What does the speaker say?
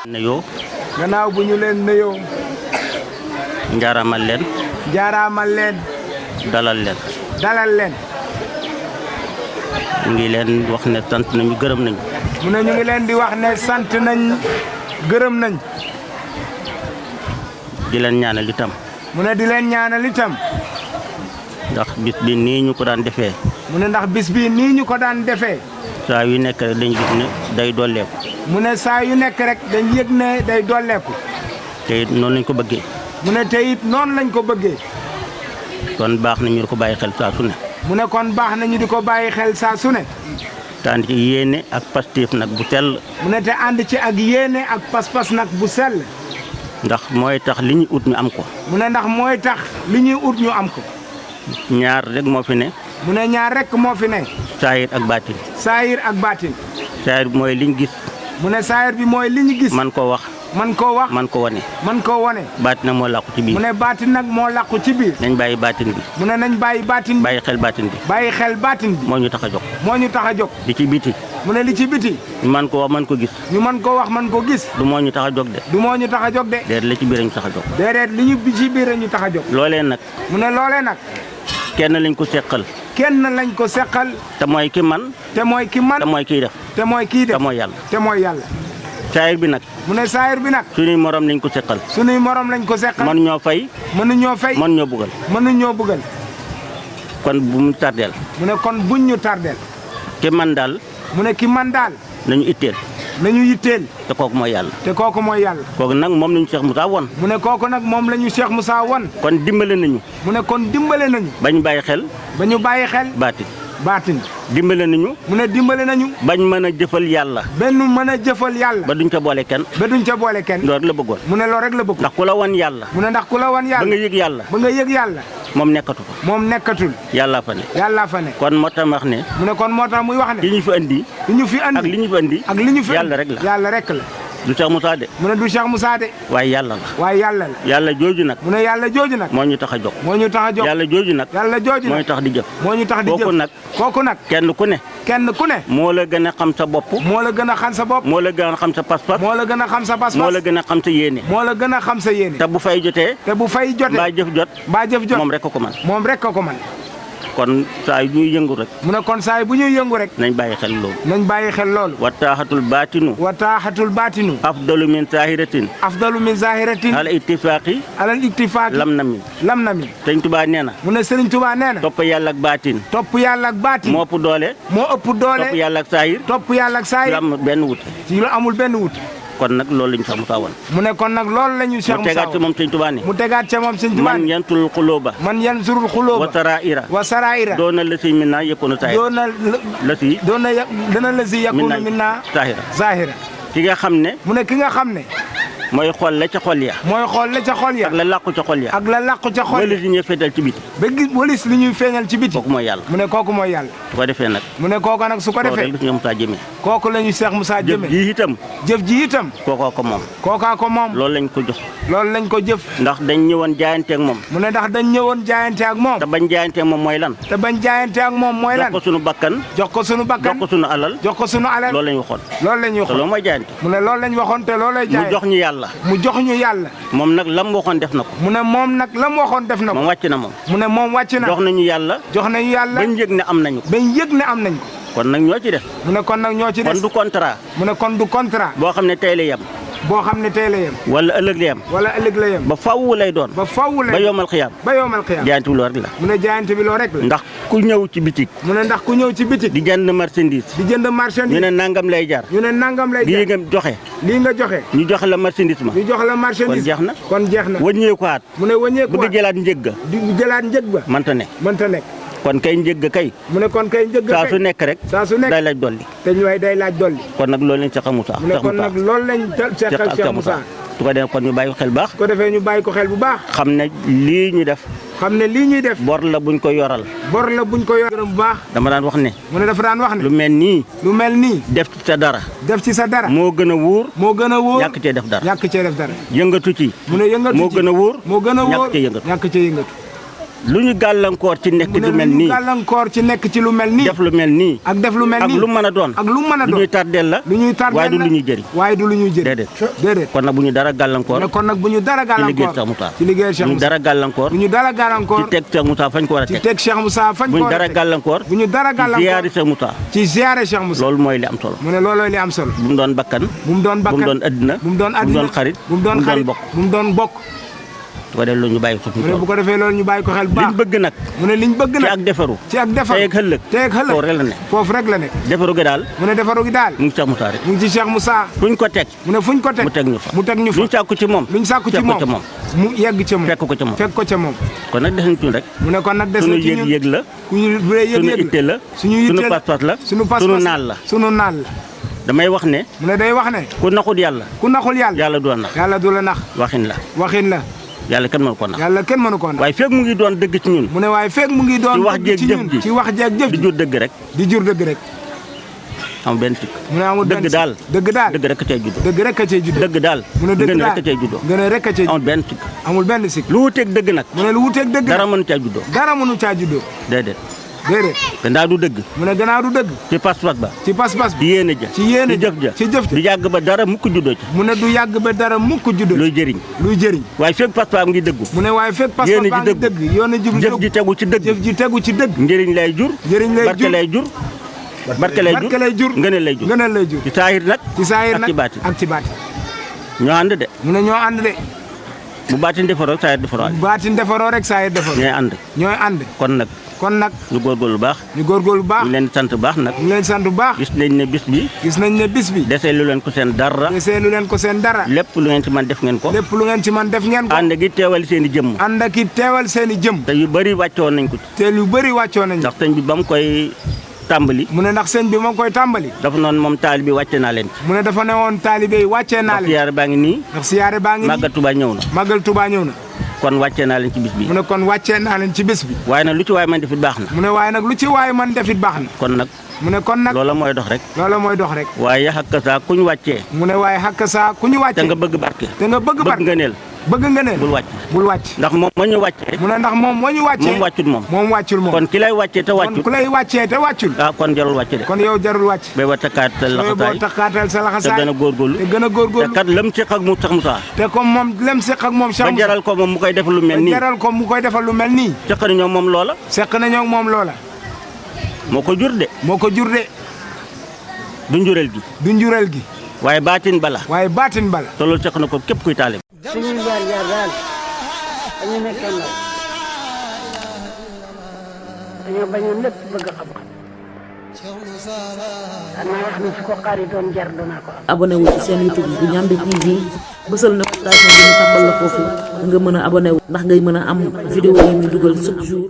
nuyoo gannaaw bu ñu leen nuyoo njaaramal leen jaaraamal leen dalal leen dalal leen ñu ngi leen wax ne sant nañu gërëm nañu mu ne ñu ngi leen di wax ne sant nañ gërëm nañ di leen ñaanal itam mu ne di leen ñaanal itam ndax bis bi nii ñu ko daan defee mu ne ndax bis bii nii ñu ko daan defee saa yu nekk rek dañu gis ne day dolleeku mu ne saa yu nekk rek dañ yëg ne day dolleeku te it noonu lañ ko bëggee mu ne te it noonu lañ ko bëggee kon baax na ñu di ko bàyyi xel saa su ne mu ne kon baax nañu di ko bàyyi xel saa su ne taan ci yéene ak pastéef nag bu tell mu ne te ànd ci ak yéene ak pas-pas nag bu sell ndax mooy tax li ñu ut ñu am ko mu ne ndax mooy tax li ñuy ut ñu am ko ñaar rek moo fi ne mu ne ñaar rekk moo fi ne saayir ak baatin saayir ak baatin saayir bi mooy liñ gis mu ne saayir bi mooy li ñu gis man ko wax man koo wax man ko wane man koo wone baatin nag moo làqu ci mu biir ne baatin nag moo làqu ci biir nañ bàyyi baatin bi mu ne nañ bàyyi baatin bi bàyyi xel baatin bi bàyyi xel baatin bi moo ñu tax a jóg moo ñu tax a jóg di ci biti mu ne li ci biti man ko wax man ko gis ñu mën koo wax man ko gis du moo ñu tax a jóg de du moo ñu tax a jóg de déet la ci biir ñu tax a jóg déedéet li ñu bi ci biir a ñu tax a jóg loolee nag mu ne loolee nag kenn lañ ko seqal kenn lañ ko seqal te mooy ki man te mooy ki man te mooy kiy def te mooy kii te def mooy yàlla te mooy yàlla saayir bi nag mu ne saayir bi nag suñuy morom lañ ko seqal sunuy morom lañ ko seqal man ñoo fay mënuñoo fay man ñoo buggal mënuñoo bëggal kon bu mu tardeel mu ne kon buñ ñu tardeel ki man daal mu ne ki man daal nañu itteel nañu yitteel te kooku mooy yàlla te kooku mooy yàlla kooku nag moom lañu Cheikh Moussa won mu ne kooku nag moom la ñu Cheikh Moussa won kon dimbale nañu mu ne kon dimbale nañu bañ bàyyi xel ba ñu bàyyi xel baatin baatin dimbale nañu mu ne dimbale nañu bañ mën a jëfal yàlla benn mën a jëfal yàlla ba duñ ca boole kenn ba duñ ca boole kenn loolu rek la bëggoon mu ne loolu rek la bëgg ndax ku la won yàlla mu ne ndax ku la wan ba yàlla nga yëg yàlla ba nga yëg yàlla moom nekkatu fa moom nekkatul yàlla fa ne yàllaa fa ne kon moo tax wax ne mu ne kon moo tax muy wax li ne ñu fi andi li ñu fi ak andi li ñu fi andi ak li ñu fi yàlla andi rek la yàlla rek la du Cheikh Moussa de mu ne du Cheikh Moussa de waaye yàlla la waaye yàlla la yàlla jooju nag mu ne yàlla jooju nag moo ñu tax a jóg moo ñu tax a jóg yàlla jooju nag yàlla jooju moo ñu nag tax di jëf moo ñu tax di kooku jëf nag kooku nag kenn ku ne kenn ku ne moo la gën a xam sa bopp moo la gën a xam sa bopp moo la gën a xam sa pas-pas moo la gën a xam sa moo pas-pas la gën a xam sa yéene moo la gën a xam sa yéene te bu fay jotee te bu fay mbaa jotee jëf jot mbaa jëf jot moom rek ko ko man moom rek ko ko man kon saa yu ñuy yëngu rek mu ne kon saay bu ñuy yëngu rek nañ bàyyi xel loolu nañ bàyyi xel loolu wa taaxatul baatinu wa taaxatul baatinu afdalu min saahiratin afdalu min zahiratin ala ittifaaqi alal iktifaaq lam na min lam na mi sëñ Tuubaa nee na mu ne Serigne Touba nee na topp yàlla ak baatin topp yàlla ak baatin moo ëpp doole moo ëpp doole topp yàlla ak saahir topp yàlla ak saay lu am benn wut ci lu amul benn wut kon nag loolu lañu sax mu taawoon mu ne kon nag loolu la ñu Cheikh mu Moussa tegaat ci moom sëñ Tuubaa ne mu tegaat ca moom Serigne Touba man ne yantul xulóoba man yan surul wa xulóoba saraira wa saraira doona la si min naa yëkkoonu saahir doona la si doona ya dana la si yakunu min naa saahira zahira ki nga xam ne mu ne ki nga xam ne mooy xool la ca xol ya mooy xool la ca xol ya ak la làqu ca xol ya ak la làqu ca xol wala ya si ñuy feetal ci biti ba gis walis li ñuy feeñal ci biti kooku mooy yàlla mu ne kooku mooy yàlla su ko defee nag mu ne kooku nag su ko loolu defee rek la ñu Musaa jëmee kooku la ñu Cheikh Moussa jëf jëme ji itam jëf ji itam kookoo ko moom kookaa ko moom loolu lañ ko jox loolu lañ ko jëf ndax dañ ñëwoon jaayante ak moom mu ne ndax dañ ñëwoon jaayante ak moom te bañ jaayante ak moom mooy lan te bañ jaayante ak moom mooy jox lan ko sunu bakkan jox ko sunu jox bakkan ko sunu alal jox ko sunu alal loolu lañ waxoon loolu la ñuy te loolu waxoon mooy jaayante mu ne loolu lañ waxoon te loolu lay mu jaay jox ñu yàlla mu jox ñu yàlla moom nag lam waxoon def na ko mu ne moom nag la mu waxoon def na moom ko wàcc na moom mu ne moom wàcc na jox nañu yàlla jox nañu yàlla bañ yëg ne am nañu ko bañ yëg ne am nañ ko kon nag ñoo ci def mu ne kon nag ñoo ci kon des du contrat mu ne kon du contrat boo xam ne tey la yem boo xam ne tey la yem wala ëllëg la yem wala ëllëg la yem ba faww lay doon ba faww ba la yomal xiyaam ba yowmal xiyaam jaayante bi loolu rek la mu ne jaayante bi loo rek la ndax ku ñëw ci bitik mu ne ndax ku ñëw ci bitik di jënd marchandise di jënd ñu marchandise ne nangam lay jar ñu ne nangam lay lii jar nga joxe lii nga joxe ñu joxe la marchandise ma ñu jox la marchandise kon jeex na. kon jeex na wëññeekuwaat mu ne wëññeeku bëgg jëlaat njëg ga di jëlaat njëg ba manta ne mënta nekk kon kay njëg ga kay mu ne kon kay njëg saa su kay nekk rek saa su nekk day laaj dolli te ñu way day laaj dolli kon nag loolu lañ Cheikh Moussa mu ne kon nag loolu lañ seqal Cheikh Moussa su ko defee kon ñu bàyyi ko xel baax su ko defee ñu bàyyi ko xel bu baax xam ne lii ñu def xam ne lii ñuy def bor la buñ ko yoral bor la buñ ko yor gërëm bu baax dama daan wax ne mu ne dafa daan wax lu ne mel nii lu mel nii def ci sa dara def ci sa dara moo gën a wóor moo gën a wóor ñàkk cee def dara ñàkk cee def dara yëngatu ci mu ne yëngatu moo ci gën a wóor moo gën a wóor ñàkk cee yëngatu ñàkk cee yëngatu lu ñu gàllankoor ci nekk mu ne lu mel lu ñu nii gàllankoor ci nekk ci lu mel nii def lu mel nii ak def lu mel ak nii lu mën a doon ak lu mën a lu doon ñuy tardeel la lu ñuy tardeel waaye du la lu ñuy jëriñ waaye du lu ñuy jëriñ déedéet déedéet kon nag bu ñu dara gàllankoor ne kon nag bu ñu dara ci liggéey gàllankoor Cheikh Moussa ci liggéey Cheikh bu ñu Moussa dara gàllankoor bu ñu dara gàllankoor ci teg Cheikh Moussa fañ ko war a ci teg teg Cheikh Moussa fañ bu ko ñu war a dara teg gàllankoor bu ñu dara ci gàllankoor ziyaari Cheikh Moussa ci ziyaare Cheikh Moussa loolu mooy li am solo mu ne loolooy li am solo bu mu doon bakkan bu mu doon bu bakkan mu doon addina bu mu doon bu mu addina doon xarit bu mu doon xarit bokk bu mu doon bokk su ko def loolu ñu bàyyi ko mu ne bu suñu ko defee loolu ñu bàyyi ko xel bu liñ baax bëgg nag mu ne liñ bëgg ci nag ak defaru ci ak defar tey ak ëllëg tey ak foofu rek la ëllëg ne foofu rek la nekk defaru gi daal mu ne defaru gi daal mu ngi Cheikh Moussa rek mu ngi ci Cheikh Moussa fuñ ko teg mu ne fuñ ko teg mu teg ñu fa mu teg ñu fa luñ sàkku ci moom luñ sàkku ci fekk ko moom ca moom mu yegg ca moom fekk ko ca moom fekk ko ca moom kon nag des nañ tuñ rek mu ne kon nag des suñu na ci ñun yëg-yëg la ku ñu bu dee suñu yëg-yëg itte la suñu yitte suñu la pas-pas la suñu pas-pas suñu naal la suñu naal la damay wax ne mu ne day wax ne ku naxut yàlla ku naxul yàlla yàlla doon nax yàlla du la nax waxin la waxin la yàlla kenn mënu ko nax yàlla kenn mënu koo nax waaye fekk mu ngi doon dëgg ci ñun mu ne waaye fekk mu ngi doon ci wax dëgg ci jeeg ñun jëf ji. ci wax jeeg jëf di ji jur dëgg rek di jur dëgg rek am benn tikk mu ne amul dëgg benn daal dëgg daal dëgg rek a cay juddoo dëgg rek a cay juddoo dëgg daal mu ne dëgg gën daal rek a cay juddoo gën a rek a cay amul benn tikk amul benn sikk lu wuteeg dëgg nag mu ne lu wuteeg dëgg dara nag mënu caa juddoo dara mënu caa juddoo déedéet déedéet te ndaa du dëgg mu ne gannaaw du dëgg ci pas-pas ba ci pas-pas di bi yéene ja ci yéene ci jëf ja ci jëf ja du yàgg ba dara mukk juddoo ci mu ne du yàgg ba dara mukk juddoo luy jëriñ luy jëriñ waaye fekk pas-pas ngi dëggu mu ne waaye fekk pas-pas Yéene ji baa ngi dëgg. dëgg yoon ji jëf ji tegu ci dëgg jëf ji tegu ci dëgg njëriñ lay jur njëriñ lay barke jur lay jur barke lay jur barke lay jur ngëneel lay jur ngëneel lay jur ci saahir nag ci saayir ak nag ci baati ak ci baati ñoo ànd de mu ne ñoo ànd de bu baatin defaroo saahir defaroo baatin defaroo rek saayir defaroo ñooy ànd ñooy ànd kon nag kon nag ñu góorgóorlu baax ñu góorgóorlu bu baax ñu leen di sant baax nag ñu leen sant bu baax gis nañ ne bis bi gis nañ ne bis bi desee lu leen ko seen dara desee lu leen ko seen dara lépp lu ngeen ci man def ngeen ko lépp lu ngeen ci man def ngeen ko ànd gi teewal seen i jëmm ànd ak i teewal seen i jëm te yu bëri wàccoon nañ ko ci te lu bëri wàccoo nañ ndax sëñ bi ba mu koy tàmbali mu ne ndax sëñ bi moo koy tàmbali dafa noonu moom taali bi wàcce naa leen ci mu ne dafa ne woon taalibe yi wàccee naa ndax leen siyaare baa ngi nii ndax siyaare baa ngi nii màggal Tuubaa ñëw na màggal Tuubaa ñëw na kon wàccee naa leen ci bis bi mu ne kon wàccee naa leen ci bés bi waaye nag lu ci waaye man defit baax na mu ne waaye nag lu ci waaye man defit baax na kon nag mu ne kon nag loola mooy dox rek loola mooy dox rek waaye xakka saa ku ñu wàccee mu ne waaye xakk saa ku ñu te wàccee nga bëgg barke te nga bëgg bëgg barke nga neel bëgg nga ne bul wàcc bul wàcc ndax moom ma ñu wàccee mu ne ndax moom moo ñu wàccee moom wàccut moom moom wàccul moom kon ki lay wàccee te kon wàccut ku lay wàccee te wàccul ah kon jarul wàcce de kon yow jarul wàcc bay wa takkaatal sooy boo laxasaay taxaatal sa te laxasaay gën a góorgóorlu te gën a te góorgóorlu kat lam ci ak mu tax Moussa te comme moom lem seq ak moom Cheikh ba Moussa jaral ko moom mu koy def lu mel ba nii jaral ko mu koy defal lu mel nii cëqar ñoom moom loola seq nañoo ak moom loola moo ko jur de moo ko jur de du njureel gi du njureel gi waaye baatin bala waaye baatin bala te loolu cëq na ko képp kuy taale suñuy jaar jaar daal dañu nekkee ndaw dañoo bañoon lépp bëgg xam-xam danaa wax ni su ko xaari doon jar danaa ko am abonné wu ci seen YouTube bu Ndiamé TV bësal notification bi ñu tàmbal la foofu nga mën a abonné wu ndax ngay mën a am vidéo yi ñu dugal chaque jour